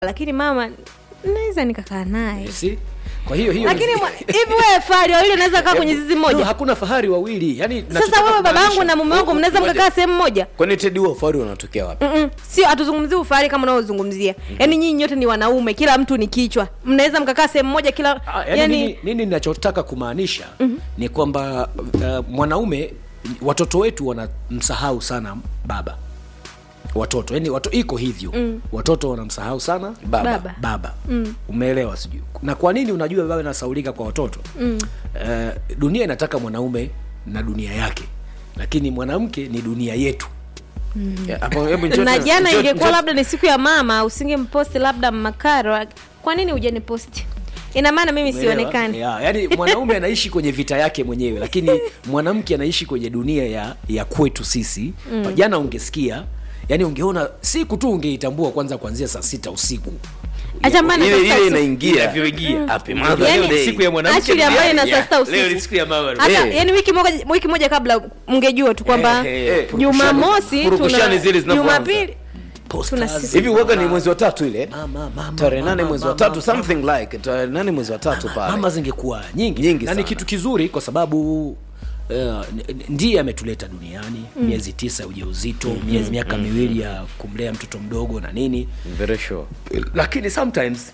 lakini mama naweza nikakaa naye si kwa hiyo hiyo lakini mwa- hivi wewe fahari wawili unaweza kaa kwenye zizi No, moja hakuna fahari wawili yani sasa wewe baba yangu na mume wangu mnaweza mkakaa sehemu moja kwani tedi huo ufahari unatokea wapi Mm-mm. sio hatuzungumzii ufahari kama unaozungumzia yaani nyinyi nyote ni wanaume kila mtu ni kichwa mnaweza mkakaa sehemu moja kila Ah, yani yani nini, nini ninachotaka kumaanisha mm-hmm. ni kwamba uh, mwanaume watoto wetu wanamsahau sana baba watoto yani wato, iko hivyo mm. watoto wanamsahau sana baba, Baba. baba mm. umeelewa sijui na kwa nini unajua baba inasaulika kwa watoto mm. uh, dunia inataka mwanaume na dunia yake lakini mwanamke ni dunia yetu Yeah, hapo hebu njoo na tena- jana njoo- ingekuwa njoo- labda ni siku ya mama usingemposti labda makaro kwa nini hujaniposti ina maana mimi Umeelewa? sionekani Yeah, yani mwanaume anaishi kwenye vita yake mwenyewe lakini mwanamke anaishi kwenye dunia ya ya kwetu sisi mm. jana ungesikia yani ungeona siku tu ungeitambua kwanza kuanzia saa sita usiku acha mbana ile sasa ile usi- inaingia Inavyoingia. Happy Mother's Yani, Day. siku ya mwanamke Actually, ambayo duniani. ina saa sita Yeah, usiku. leo ni siku ya mama hata Eh. yani wiki moja wiki moja kabla mngejua tu kwamba Eh, eh, eh, jumamosi purukushani tuna zile zinavyoanza. jumapili Posters. Tuna siku- hivi uwaga ni mwezi wa tatu ile Mama, mama, tarehe nane mama, mwezi wa mama, tatu something like tarehe nane mwezi wa tatu mama pale zingekuwa nyingi, Nyingi na ni sana. kitu kizuri kwa sababu uh, n- n- ndiye ametuleta duniani mm. miezi tisa ya ujauzito mm. miezi miaka mm. miwili ya kumlea mtoto mdogo na nini very sure lakini sometimes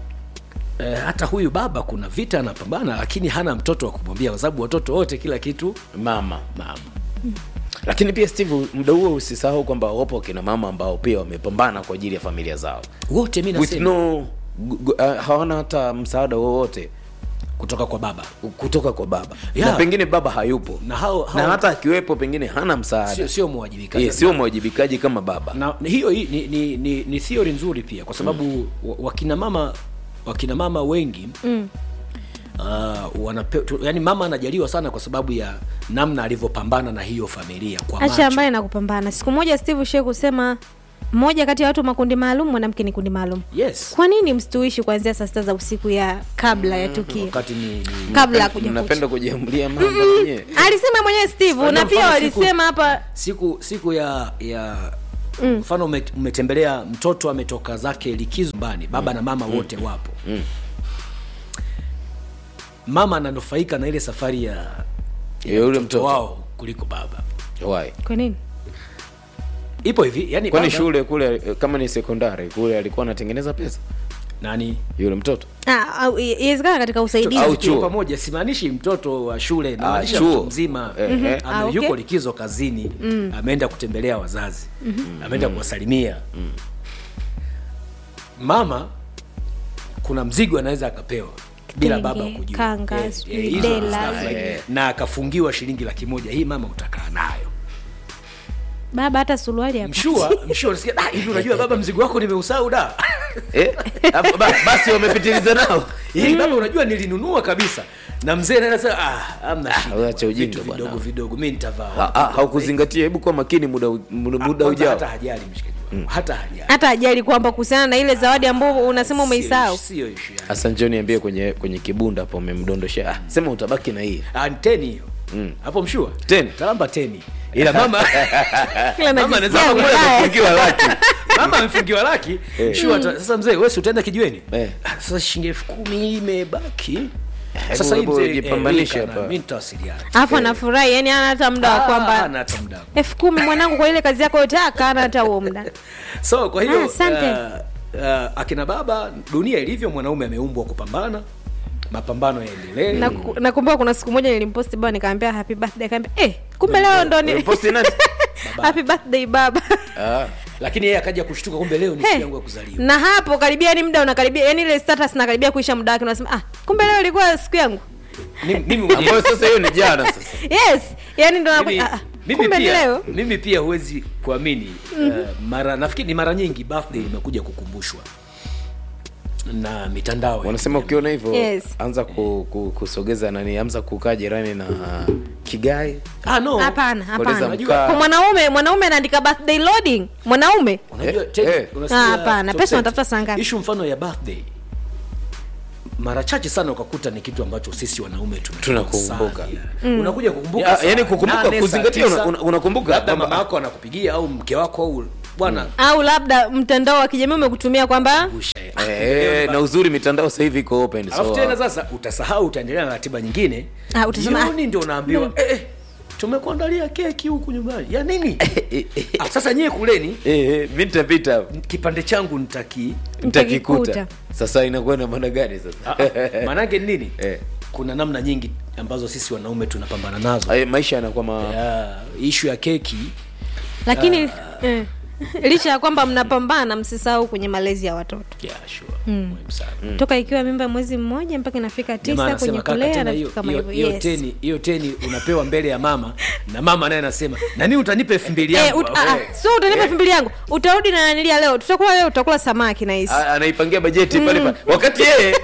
Eh, hata huyu baba kuna vita anapambana lakini hana mtoto wa kumwambia kwa sababu watoto wote kila kitu mama mama lakini pia steve muda huo usisahau kwamba wapo kina mama ambao pia wamepambana kwa ajili ya familia zao wote mi with nasema no gu- gu- uh, hawana hata msaada wowote kutoka kwa baba kutoka kwa baba Yeah. na pengine baba hayupo na hao, hao na hata akiwepo pengine hana sio, msaada sio mwajibikaji Eh, sio mwajibikaji kama baba na na hiyo hii ni, ni, ni, ni theory nzuri pia kwa sababu mm. wakina mama wakina mama wengi mm. uh, wanape, tu, yani mama anajaliwa sana kwa sababu ya namna alivyopambana na hiyo familia kwa acha macho ambaye nakupambana siku moja steve shee kusema mmoja kati ya watu makundi maalum mwanamke ni kundi maalum yes kwa nini msituishi kuanzia saa sita za usiku ya kabla ya tukio wakati ni, ni kabla ya kuja mnapenda kucha. kujiamulia mambo wenyewe alisema mwenyewe steve Kwa na pia mfano siku- walisema hapa siku siku ya ya mfano mm. umetembelea mtoto ametoka zake likizo nyumbani baba mm. na mama wote mm. wapo Mm. mama ananufaika na ile safari ya Ya yule mtoto wao kuliko baba Why? kwa nini ipo hivi yani kwani baba- shule kule eh, kama ni sekondari kule alikuwa anatengeneza pesa nani yule mtoto Ah, au- i- iwezekana katika usaidizi Au Au chuo. pamoja simaanishi mtoto wa shule namaanisha chuo. mtu mzima Eh, eh. ame- Ah, okay. yuko likizo kazini ameenda kutembelea wazazi ameenda kuwasalimia mama kuna mzigo anaweza akapewa bila Kitenge, baba kujua kanga, Eh, sijui eh, hizo dela. stuff like Eh. that. na akafungiwa shilingi laki moja hii mama utakaa nayo baba hata suruali hapa mshua mshua unasikia "Ah, hivi unajua baba mzigo wako nimeusahau da eh? Hapo ba- basi wamepitiliza nao hii baba unajua nilinunua kabisa na mzee naye anasema ah amna shida wewe acha bwana, ujinga vitu bwana." vidogo vidogo mimi nitavaa Ha- ha- haukuzingatia hebu kuwa makini muda u- muda muda Kwanza ujao hata hajali mshikaji wangu hata hajali hata ajali kwamba kuhusiana na ile zawadi ambayo unasema umeisahau Sio- sio issue yani. hasa njoo niambie kwenye kwenye kibunda hapo umemdondoshea ah, sema utabaki na hii Ah, ni teni hiyo hapo mshua Teni? talamba teni ila mama Kila mama najisikia anasema kule vibaya. amefungiwa laki mama amefungiwa laki mshua ata- sasa mzee wewe si utaenda kijiweni Eh. Ah, sasa shilingi elfu kumi imebaki Hebu- sasa hii hebu mzee jipambanishe eh, weka na hapa. mimi nitawasiliana alafu anafurahi yani ana hata muda wa Ah, kwamba hana hata muda elfu kumi mwanangu kwa ile kazi yako yote akana hata huo muda so kwa hiyo Ah, asante. uh, uh, akina baba dunia ilivyo mwanaume ameumbwa kupambana mapambano yaendelee Na- nakumbuka kuna siku moja nilimposti baba nikaambia happy birthday akaambia eh kumbe leo ndo ni Posti nani? happy birthday baba Ah, lakini yeye akaja kushtuka kumbe leo ni Hey, siku yangu ya kuzaliwa na hapo karibia ni muda unakaribia yani ile status nakaribia kuisha muda wake unasema ah kumbe leo ilikuwa siku yangu Mimi- mimi mwenyewe- ambayo sasa hiyo ni jana sasa yes yani ndo mimi, nakuja ah, ah, mimi kumbe ni pia leo mimi pia huwezi kuamini uh, mara nafikiri ni mara nyingi birthday imekuja kukumbushwa na mitandao ya wanasema ukiona hivyo Yes. anza ku, ku, kusogeza nani anza kukaa jirani na kigai ah, no. hapana Koleza hapana mkaa. kwa mwanaume mwanaume anaandika birthday loading mwanaume unajua Eh, Ted, eh. unasikia Ah, hapana, Top pesa Set, unatafuta saa ngapi? issue mfano ya birthday mara chache sana ukakuta ni kitu ambacho sisi wanaume tuna- Tunakumbuka. sana. unakuja kukumbuka Ya, saa yani kukumbuka, nane, saa kuzingatia, tisa, una- una- unakumbuka labda kwamba- mama yako anakupigia au mke wako au bwana au labda mtandao wa kijamii umekutumia kwamba ushe- Eh, na uzuri mitandao sasa hivi iko open alafu so tena sasa utasahau utaendelea na ratiba nyingine Ah, utasema, ah. jioni ndio unaambiwa eh, eh, tumekuandalia keki huku nyumbani ya nini ah, sasa nyie kuleni eh, eh, mi nitapita kipande changu nitaki nitakikuta Nitakikuta. sasa inakuwa na maana gani Ah, sasa ah, maanake ni nini Eh. kuna namna nyingi ambazo sisi wanaume tunapambana nazo Eh, maisha yanakuwa ma... ya ishu ya keki lakini eh, licha ya kwamba mnapambana msisahau kwenye malezi ya watoto yeah, sure. muhimu sana toka ikiwa mimba mwezi mmoja mpaka inafika Jamaa tisa anasema, kwenye "Kaka, kulea tena na hiyo- vitu kama hiyo- hivyo hiyo yes. teni hiyo teni unapewa mbele ya mama na mama naye anasema nani utanipa elfu mbili Eh, yangu ut- ah, ah, so utanipa elfu mbili yangu utarudi na nanilia leo tutakula leo utakula samaki na hisi A- anaipangia bajeti pale pale wakati yeye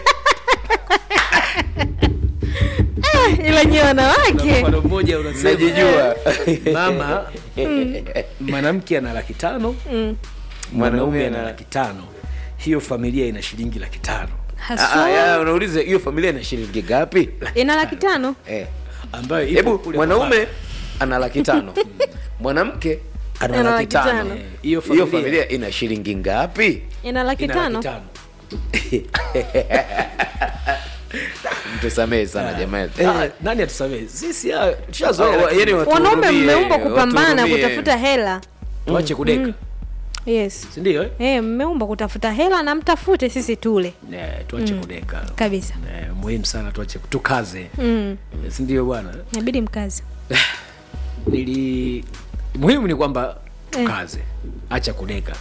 ila nyewe wanawake mfano mmoja unasema najijua mama mwanamke ana laki tano mwanaume ana laki tano hiyo familia ina shilingi laki tano Ah, ah, haswa ya, unauliza hiyo familia ina shilingi ngapi ina laki tano eh. ambayo ipo hebu kule mwanaume kwa ana laki tano mwanamke ana Ana laki laki tano tano. Eh, hiyo hiyo familia- familia ina shilingi ngapi ina laki ina laki tano tano mtusamehe sana jamani Ah, nani atusamehe sisi ah, tushazoea Oh, lakini yani watu- wanaume Watuhurumie, mmeumbwa kupambana watuhurumie. kutafuta hela tuache kudeka yes sindio eh? Eh, mmeumbwa kutafuta hela na mtafute sisi tule Eh, tuache kudeka kabisa Eh, muhimu sana tuache tukaze mm. sindio bwana inabidi mkazi nili muhimu ni kwamba tukaze acha kudeka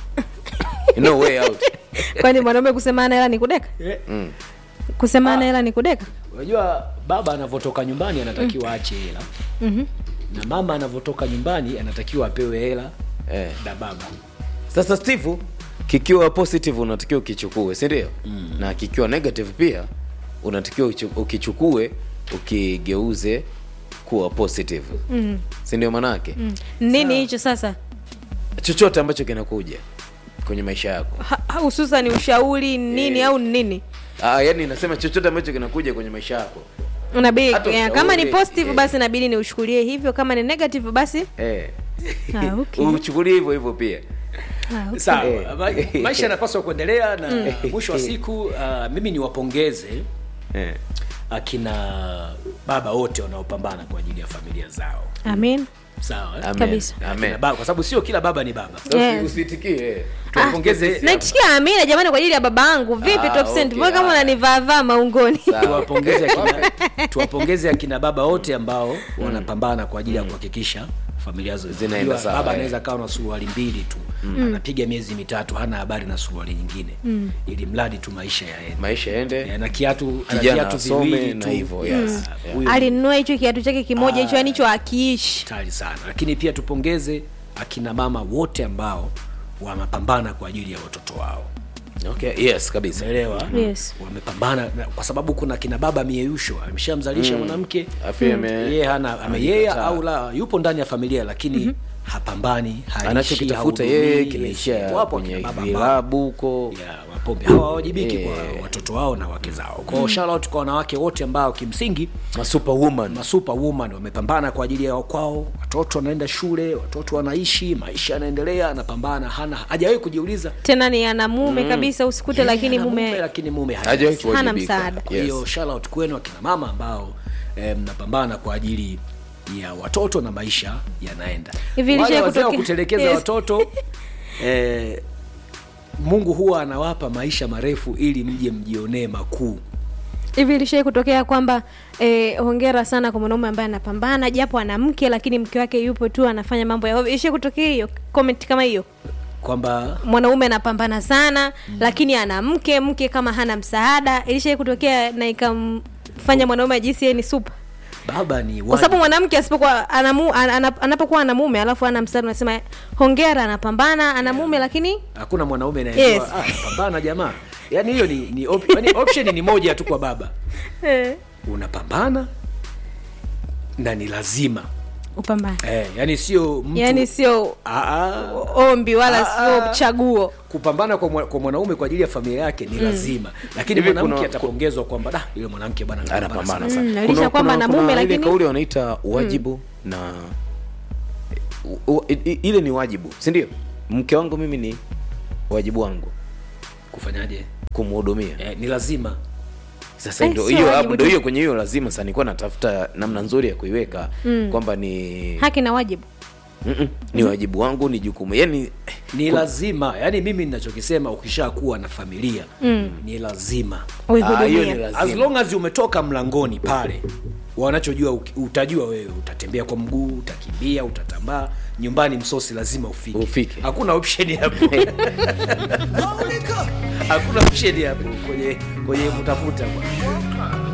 no way out kwani mwanaume kusemana hela ni kudeka mm. kusemana hela ni kudeka unajua baba anavyotoka nyumbani anatakiwa aache hela Mhm. na mama anavyotoka nyumbani anatakiwa apewe hela eh. na baba sasa steve kikiwa positive unatakiwa ukichukue si ndio mm. na kikiwa negative pia unatakiwa uchu- ukichukue ukigeuze kuwa positive Mm. si ndio manake Mm. nini hicho sasa chochote ambacho kinakuja kwenye maisha yako Ha- ha- hususan ushauri nini au nini ah, yani nasema chochote ambacho kinakuja kwenye maisha yako unabidi Hata eh, ushauri, kama ni positive eh. basi inabidi niushukulie hivyo kama ni negative basi eh. ah, okay. uchukulie hivyo hivyo pia Ah, okay. sawa Eh. ma- maisha yanapaswa kuendelea na mwisho wa siku uh, mimi niwapongeze eh. akina baba wote wanaopambana kwa ajili ya familia zao amin sawa eh? Amen. Kabisa. Amen. Akina baba, kwa sababu sio kila baba ni baba Sasa Yeah. usitikie eh. tuwapongeze naitikia amina jamani kwa ajili ya baba yangu vipi Ah, top cent okay, mbona kama haya. unanivaavaa maungoni Sawa. tuwapongeze akina, tuwapongeze akina baba wote ambao wanapambana kwa ajili ya kuhakikisha familia zao Zinaenda Unajua, sawa, baba eh. anaweza kawa na suruali mbili tu anapiga miezi mitatu hana habari na suruali nyingine ili mradi tu maisha yaende maisha yaende Eh, na kiatu ana Kijana viatu asome viwili na tu. hivyo, yes. Ah, huyo alinunua hicho kiatu chake kimoja hicho yani hicho akiishi hatari sana lakini pia tupongeze akina mama wote ambao wanapambana kwa ajili ya watoto wao okay. yes kabisa umeelewa Yes. wamepambana na- kwa sababu kuna kina baba mieyusho ameshamzalisha mwanamke Afya ame- yeye hana ameyea amekataa. au la yupo ndani ya familia lakini hapambani haishi, anachokitafuta hahudumii, yeye yes. kinaishia Wapo kwenye akina baba ambao- vilabu huko ya wapombe hawawajibiki Eh. kwa watoto wao na wake zao kwao shout out kwa wanawake wote ambao kimsingi masuperwoman masuper woman wamepambana kwa ajili ya kwao watoto wanaenda shule watoto wanaishi maisha yanaendelea anapambana hana hajawahi kujiuliza tena ni ana mume kabisa usikute lakini ana mume lakini mume hana. hajawahi Hana kuwajibika. msaada. kwa hiyo shout out kwenu akina mama ambao eh, mnapambana kwa ajili ya watoto na maisha yanaenda Hivi wale ilishawahi wazee wa kutokea- kutelekeza Yes. watoto eh, mungu huwa anawapa maisha marefu ili mje mjionee makuu hivi ilishai kutokea kwamba eh, hongera sana kwa mwanaume ambaye anapambana japo ana mke lakini mke wake yupo tu anafanya mambo ya ovyo. ilishai kutokea hiyo comment kama hiyo kwamba mwanaume anapambana sana mm. lakini ana mke mke kama hana msaada ilishai kutokea na ikamfanya mwanaume ajisi yeye ni supa baba ni kwa sababu wajibu. mwanamke asipokuwa anamu, an- ana- anapokuwa ana mume alafu ana msaada unasema hongera anapambana ana mume lakini hakuna mwanaume anayejua Yes. ah, pambana jamaa yaani hiyo ni, ni, op, yani option ni moja tu kwa baba eh, unapambana na ni lazima upambane eh, yani sio mtu yaani sio Ah, ah. ombi wala Ah, sio ah. chaguo kupambana kwa, mwa- kwa mwanaume kwa ajili ya familia yake ni lazima lakini Hivi mwanamke kuna- atapongezwa kwamba da yule mwanamke bwana anapambana sana." sana Mm, na licha kwamba ana mume, ile lakini- kauli wanaita wajibu na u, u, i- ile ni wajibu si ndio mke wangu mimi ni wajibu wangu kufanyaje kumhudumia eh, ni lazima sasa Eh, ndo sio hiyo wajibu hapo ndo tu. hiyo kwenye hiyo lazima sasa nilikuwa natafuta namna nzuri ya kuiweka kwamba ni haki na wajibu Mm-mm, ni wajibu wangu ni jukumu yani ni lazima yaani mimi ninachokisema ukishakuwa na familia mm. ni lazima ah, hiyo ni uihudumia as lazima long as umetoka mlangoni pale wanachojua uki- utajua wewe utatembea kwa mguu utakimbia utatambaa nyumbani msosi lazima ufike Ufike. hakuna option hapo hakuna option hapo kwenye kwenye kutafuta